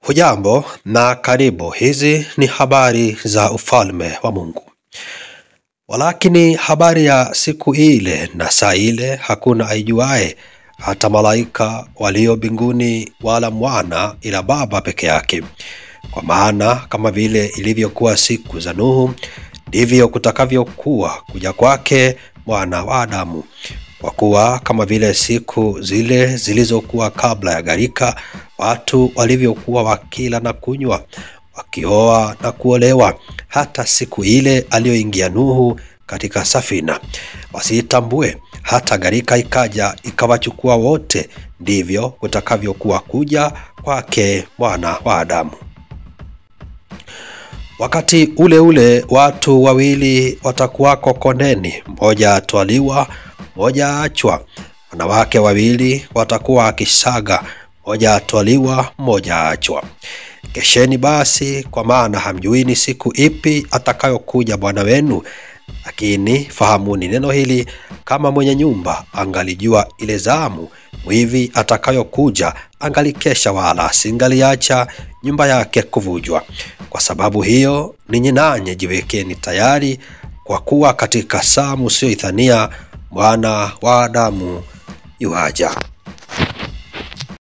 Hujambo na karibu. Hizi ni habari za ufalme wa Mungu. Walakini habari ya siku ile na saa ile hakuna aijuae, hata malaika walio mbinguni, wala mwana, ila Baba peke yake. Kwa maana kama vile ilivyokuwa siku za Nuhu, ndivyo kutakavyokuwa kuja kwake mwana wa Adamu. Kwa kuwa kama vile siku zile zilizokuwa kabla ya gharika, watu walivyokuwa wakila na kunywa, wakioa na kuolewa, hata siku ile aliyoingia Nuhu katika safina, wasiitambue hata gharika ikaja ikawachukua wote, ndivyo kutakavyokuwa kuja kwake mwana wa Adamu. Wakati ule ule watu wawili watakuwako kondeni, mmoja atwaliwa, mmoja aachwa. Wanawake wawili watakuwa akisaga, mmoja atwaliwa, mmoja aachwa. Kesheni basi, kwa maana hamjui ni siku ipi atakayokuja Bwana wenu. Lakini fahamuni neno hili, kama mwenye nyumba angalijua ile zamu mwivi atakayokuja, angalikesha, wala asingaliacha nyumba yake kuvujwa. Kwa sababu hiyo, ninyi nanyi jiwekeni tayari, kwa kuwa katika saa msiyoidhania Mwana wa Adamu yuaja.